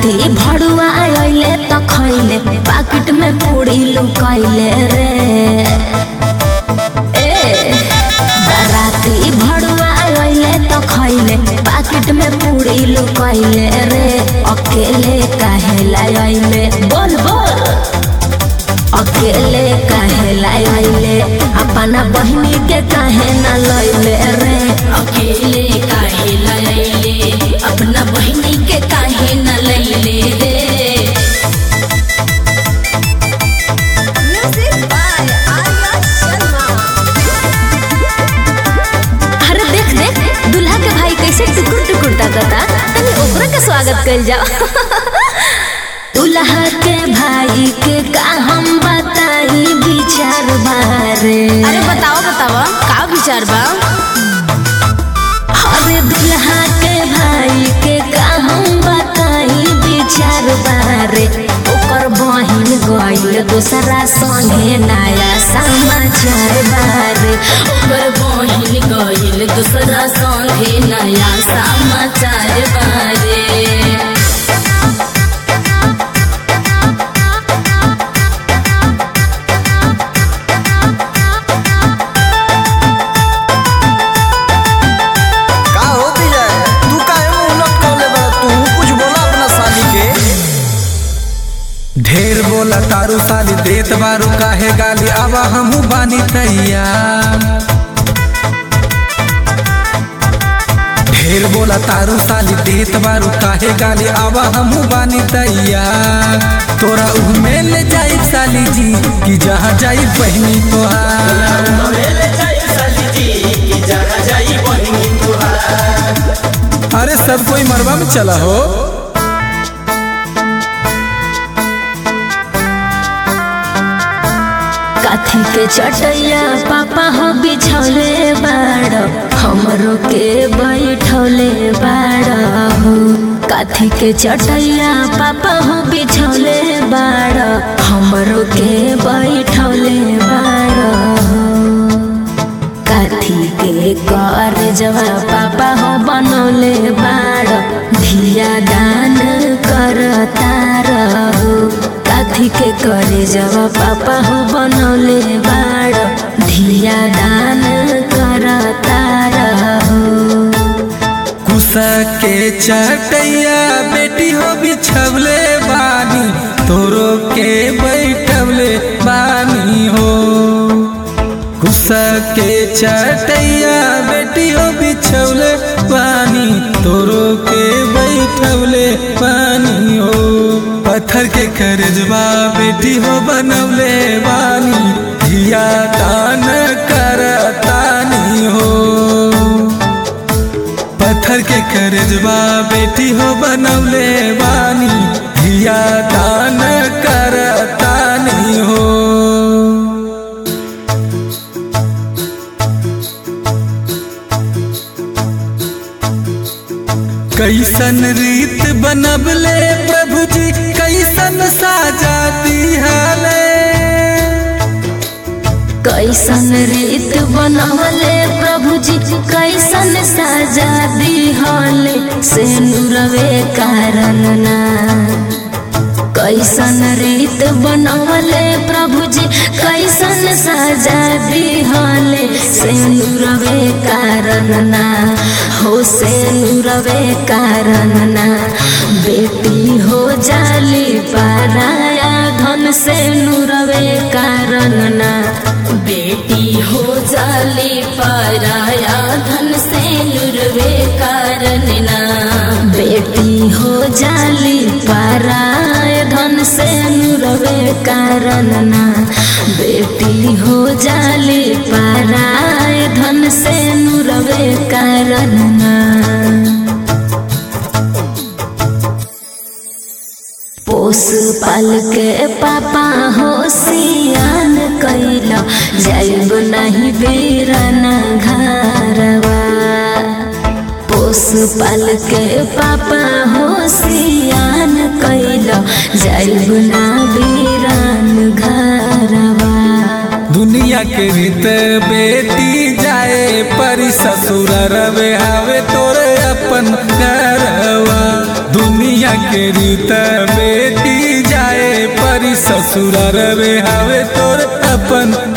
राती भड़ुआ आइले त खैले पाकिट में पूरी लुकैले रे ए राती भड़ुआ आइले त खैले पाकिट में पूरी लुकैले रे अकेले काहे लाइले बोल बोल अकेले काहे लाइले अपना बहिनी के काहे न लैले रे अकेले काहे लैले अपना बहिनी के काहे न लैले रे अरे देख देख दूल्हा के भाई कैसे टुकुर टुकुर ताकता तनी ओकरा के स्वागत कइल जाओ दूल्हा के भाई के का हम बताई विचार बारे अरे बताओ बताओ का विचार बा अरे दूल्हा के भाई के का हम बताई विचार बारे ओकर बहिन गइल दूसरा संगे नया समाचार बारे ओकर बहिन गइल दूसरा संगे नया समाचार बारे का हो विजय तू काहे मुंह लटकवले बा तू कुछ बोला अपना साली के ढेर बोला तारू साली देत बारू काहे गाली अब हमू बानी तैयार ढेर बोला तारू साली देत बारू काहे गाली अब हमू बानी तैयार तोरा उहमे ले जाई साली जी कि जहाँ जाई बहनी तोहार अरे सब कोई मरवा में चला हो काथी के चटैया पापा हो बिछौले बाड़ हमरो के बैठौले बाड़ हो काथी के चटैया पापा हो बिछौले बाड़ हमरो के बैठौले बाड़ हो काथी के कर जवा पापा हो बनौले बाड़ धिया दान करता रहो काथी के करे जवा पापा हो बनौले बाड़ धिया दान करता रहो कुसा के चटैया बेटी हो बिछवले बानी तोरो के बैठवले बानी हो कुसा के चटैया बेटी हो बिछवले बानी तोरो के बैठवले बानी हो पत्थर के करजबा बेटी हो बनवले बानी धिया दान करतानी हो पत्थर के करजबा बेटी हो बनवले बानी धिया दान करतानी हो कैसन रीत बनबले प्रभु जी कैसन साजा दिहले कैसन रीत बनवले प्रभु जी कैसन सजा दिहले से नुरवे कारण ना कैसन रीत बनवले प्रभु जी कैसन सजा दिहले से नुरवे कारण ना हो से नुरवे कारण ना बेटी हो जाली पाराया धन से नुरवे कारण ना बेटी हो जाली पराया धन से लुरवे कारण ना बेटी हो जाली पाराय धन से नुरवे कारण ना बेटी हो जाली पाराय धन से नुरवे कारण ना पोस पाल के पापा हो सियान कैला जाइब नहीं बेरना घरवा पोस पाल के पापा हो सियान कैला जाइब ना बेरन घरवा दुनिया के रीत बेटी जाए परी ससुर रवे हवे तोरे अपन घरवा दुनिया के के रीता बेटी जाए परी ससुरार रे हवे तोर अपन